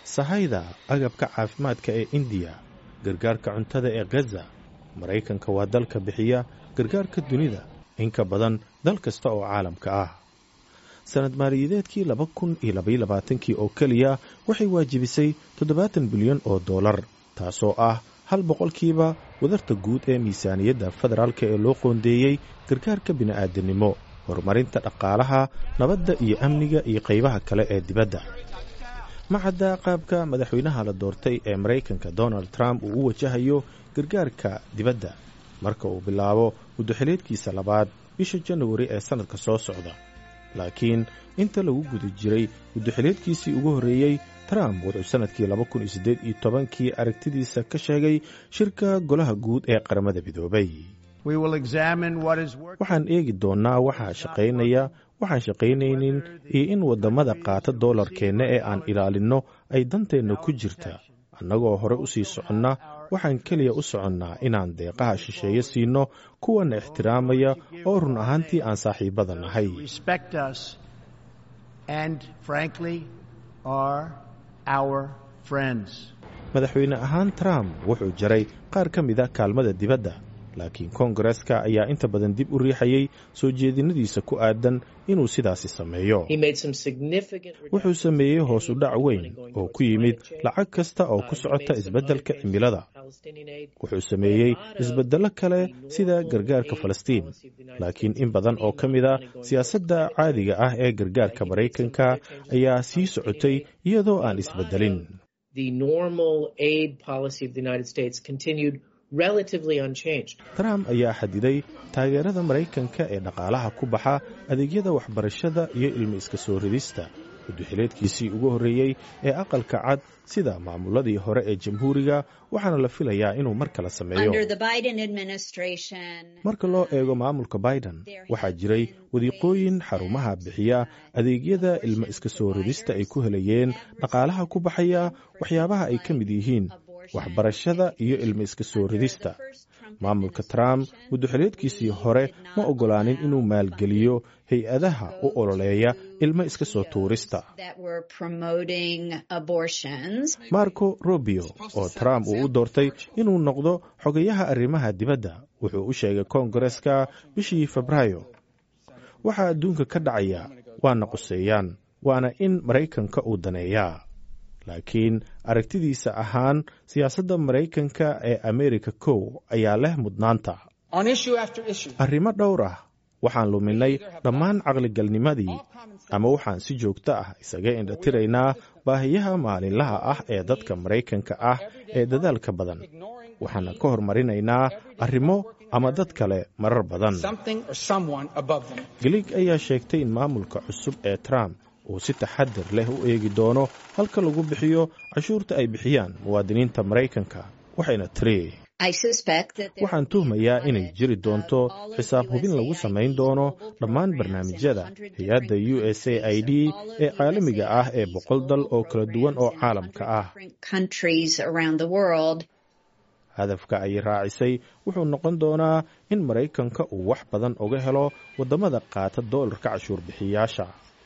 sahayda agabka caafimaadka ee indiya gargaarka cuntada ee gaza maraykanka waa dalka bixiya gargaarka dunida in ka badan dal kasta oo caalamka ah sanad maaliyadeedkii laba kun iyo labaiyo labaatankii oo keliya waxay waajibisay toddobaatan bilyan oo dollar taasoo ah hal boqolkiiba wadarta guud ee miisaaniyadda federaalka ee loo qoondeeyey gargaarka bini'aadanimo horumarinta dhaqaalaha nabadda iyo amniga iyo qaybaha kale ee dibadda macadda qaabka madaxweynaha la doortay ee maraykanka donald trump uu u wajahayo gargaarka dibadda marka uu bilaabo muddoxileedkiisa labaad bisha janawari ee sannadka soo socda laakiin inta lagu guda jiray muddoxileedkiisii ugu horreeyey trump wuxuu sannadkii laba kun iyo siddeed iyo tobankii aragtidiisa ka sheegay shirka golaha guud ee qaramada midoobay waxaan eegi doonnaa waxaa shaqaynaya waxaan shaqaynaynin iyo in waddamada qaata doolarkeenna ee aan ilaalinno ay danteenna ku jirta annagoo hore u sii soconna waxaan keliya u soconnaa inaan deeqaha shisheeye siinno kuwana ixtiraamaya oo run ahaantii aan saaxiibbada nahay madaxweyne ahaan trump wuxuu jaray qaar ka mida kaalmada dibadda laakiin koongareska ayaa inta badan dib u riixayay soo jeedinadiisa ku aadan inuu sidaasi sameeyo wuxuu sameeyey hoos u dhac weyn oo ku yimid lacag kasta oo ku socota isbeddelka cimilada wuxuu sameeyey isbeddello kale sida gargaarka falastiin laakiin in badan oo ka mid a siyaasadda caadiga ah ee gargaarka maraykanka ayaa sii socotay iyadoo aan isbeddelin trump ayaa xadiday taageerada maraykanka ee dhaqaalaha ku baxa adeegyada waxbarashada iyo ilmi iska soo ridista muddoxileedkiisii ugu horreeyey ee aqalka cad sida maamuladii hore ee jamhuuriga waxaana la filayaa inuu mar kale sameeyo marka loo eego maamulka biden waxaa jiray wadiiqooyin xarumaha bixiya adeegyada ilmo iska soo ridista ay ku helayeen dhaqaalaha ku baxaya waxyaabaha ay ka mid yihiin waxbarashada iyo ilmo iska soo ridista maamulka trump muddoxileedkiisii hore ma oggolaanin inuu maalgeliyo hay-adaha u ololeeya ilmo iska soo tuurista marco rubio oo trump uu u doortay inuu noqdo xogayaha arrimaha dibadda wuxuu u sheegay koongareska bishii febraayo waxaa adduunka ka dhacaya waana quseeyaan waana in maraykanka uu daneeyaa laakiin aragtidiisa ahaan siyaasadda maraykanka ee amerika kow ayaa leh mudnaanta arrimo dhowr ah waxaan luminay dhammaan caqligalnimadii ama waxaan si joogto ah isaga indhatiraynaa baahiyaha maalinlaha ah ee dadka maraykanka ah ee dadaalka badan waxaana ka hormarinaynaa arrimo ama dad kale marar badan gelig ayaa sheegtay in maamulka cusub ee trump uu si taxadar leh u eegi doono halka lagu bixiyo cashuurta ay bixiyaan muwaadiniinta maraykanka waxayna tiri waxaan tuhmayaa inay jiri doonto xisaab hubin lagu samayn doono dhammaan barnaamijyada hay-adda u s a i d ee caalamiga ah ee boqol dal oo kala duwan oo caalamka ah hadafka ay raacisay wuxuu noqon doonaa in maraykanka uu wax badan uga helo waddamada qaata doolarka cashuur bixiyaasha